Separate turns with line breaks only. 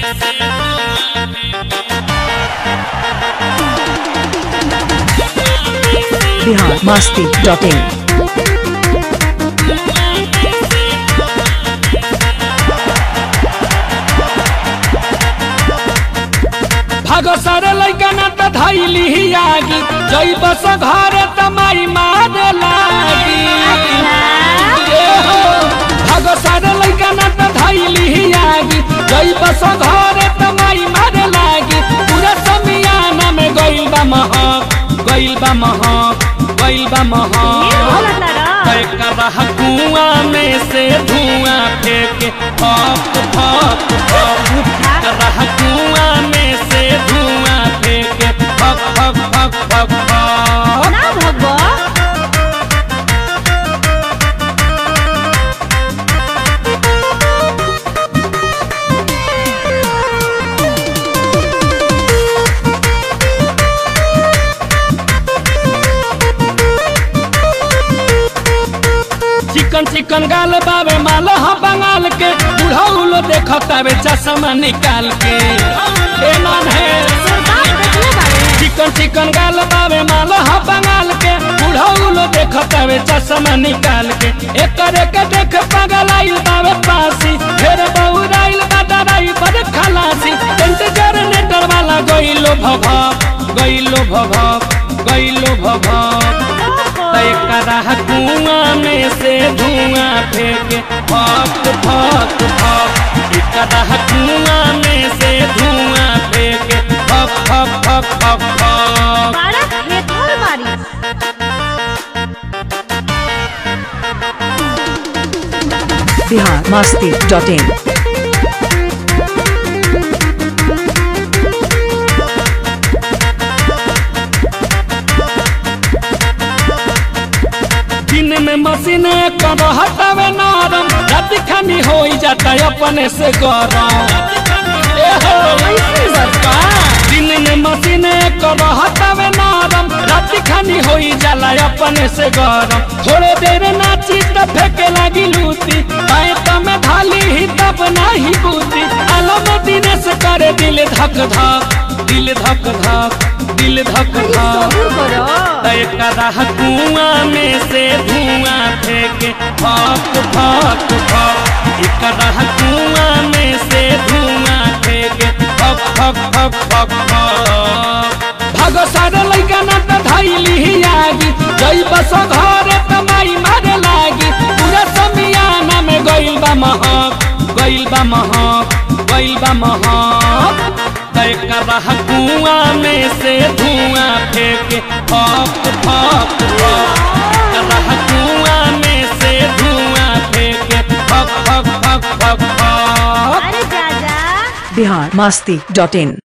Bihar Masti dot in
भागो सारे लैका ना त धैली ही आगी जई बस घर त माई मारे लागी ए हो, भागो सारे लैका ना त धैली ही आगी जई बस घर त माई मारे लागी पूरा समियाना में गइल बा महक गइल बा महक गइल बा महक करा कुआं में से धुआं फेंके फक फक फक करा कुआं में से धुआं फेंके फक फक फक फक फक
ना भगवा
चिकन चिकन गाल बावे माल ह बंगाल के बुढ़ौलो देखतावे चश्मा निकाल के ए नान है
सरकार देखले बारे
चिकन चिकन गाल बावे माल ह बंगाल के बुढ़ौलो देखतावे चश्मा निकाल के एकर के देख पागल आइल बावे पासी फेर बहुराइल बा डराई बड़ खलासी टेंट जनरेटर वाला गइलो भभक गइलो भभक गइलो भभक करा कुआं में से धुआं फेंके फक फक फक करा कुआं में से धुआं फेंके फक फक फक फक फक
बारा खेतर बारी
बिहार मस्ती डॉट इन
दिन में मशीन कर हटावे नरम रात खानी हो जाता अपने से गरम ए हो, दिन में मशीन कर हटावे नरम रात खानी हो जाला अपने से गरम थोड़े देर नाची त फेंके लगी लूटी पाए तो में धाली ही तब नहीं बूती आलम दिनेश करे दिल धक धक दिल धक धक दिल धक धक
सबूर करो
करा कुआं में से धुआं फेंके फक फक फक करा कुआं में से धुआं फेंके फक फक फक फक फक भगो सारे लैका ना त धैली ही आगी जई बस घर त माई मारे लागी पूरा समियाना में गइल बा महक गइल बा महक गइल बा महक करा कुआं में से धुआं फेंके फक फक फक करा कुआं में से धुआं फेंके फक फक फक फक फक
अरे जा जा
बिहार मस्ती डॉट इन